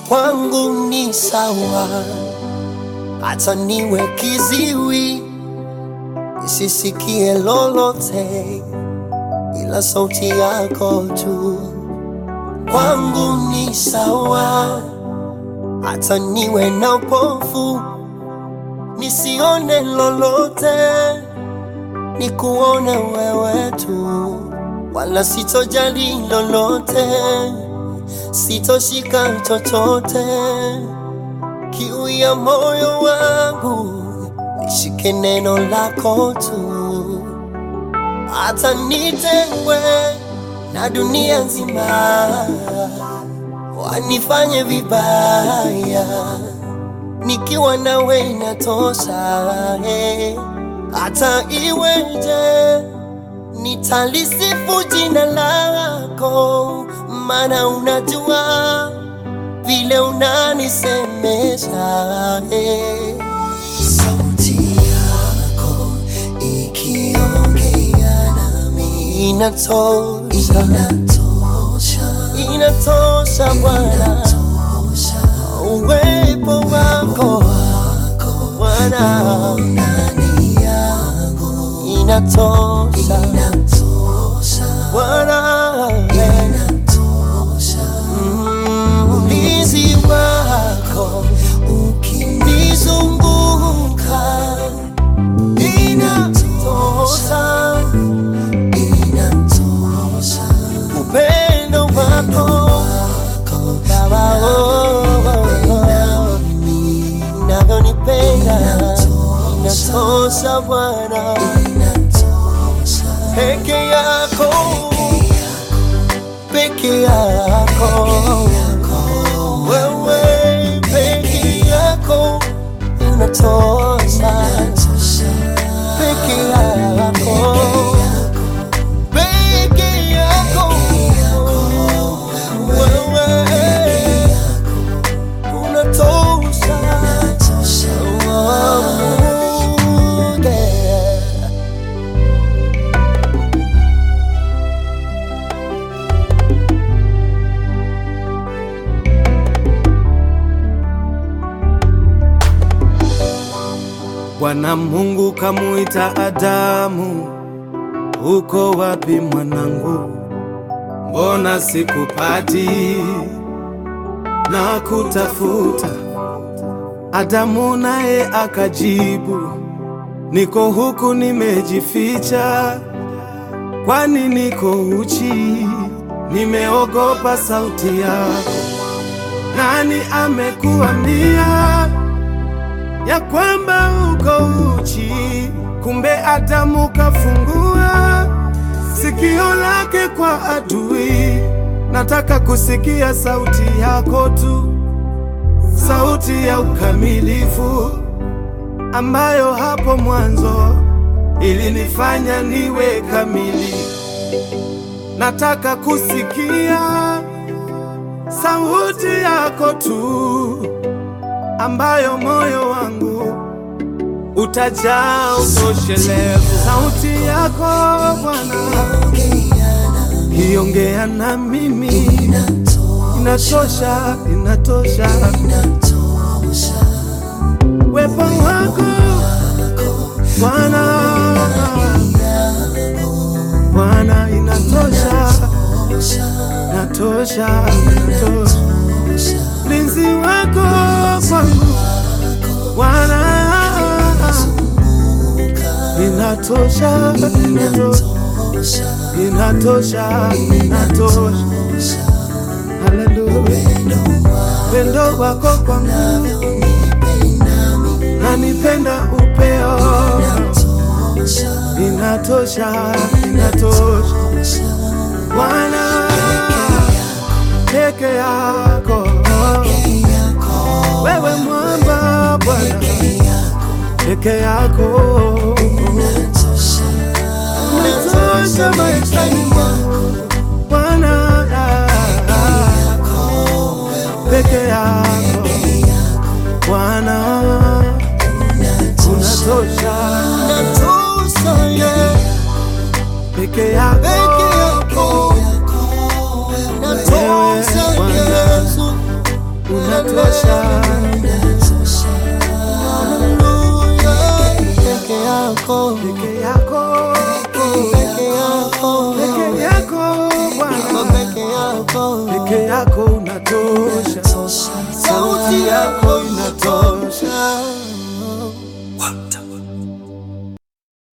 kwangu ni sawa, hata niwe kiziwi nisisikie lolote, ila sauti yako tu kwangu ni sawa, hata niwe na upofu nisione lolote, nikuone wewe tu, wala sitojali lolote, sitoshika chochote. Kiu ya moyo wangu nishike neno lako tu, hata nitengwe na dunia nzima, wanifanye vibaya, nikiwa nawe inatosha. eh. Hata iweje, nitalisifu jina lako, maana unajua vile unanisemesha. eh. Sauti yako ikiongea nami inatosha, inatosha, inatosha Bwana, uwepo wako Bwana ndani yangu inatosha, inatosha Bwana, inatosha Mm, ulinzi wako ukinizunguka inatosha, inatosha upendo wako Baba, oh, oh, oh, unavyonipenda inatosha Bwana, peke yako, peke yako wewe peke yako unatosha, peke yako, peke yako wewe unatosha. Oh, yeah. Bwana Mungu kamuita Adamu, uko wapi mwanangu? Mbona sikupati na kutafuta? Adamu naye akajibu, niko huku nimejificha, kwani niko uchi, nimeogopa sauti yako. Nani amekuambia ya kwamba uko uchi? Kumbe Adamu kafungua sikio lake kwa adui. Nataka kusikia sauti yako tu, sauti ya ukamilifu ambayo hapo mwanzo ilinifanya niwe kamili. Nataka kusikia sauti yako tu ambayo moyo wangu utajaa utoshelevu. Sauti yako Bwana iongea na mimi, inatosha, inatosha. Wepo wako Bwana, Bwana, inatosha, inatosha, inatosha. Ulinzi wako kwangu Bwana, inatosha, inatosha, inatosha, inatosha. Haleluya, pendo wako kwangu nanipenda upeo, inatosha, inatosha. Bwana peke yako, wewe mwamba Bwana peke yako unatosha maishani mwangu Bwana peke yako Bwana unatosha Unatosha, yeah. peke yako Peke yako. Unatosha, Bwana. Yesu. unatosha. Hallelujah. Peke yako, Peke yako, peke yako, peke yako Bwana, peke yako. peke yako unatosha. Sauti yako inatosha. inatosha.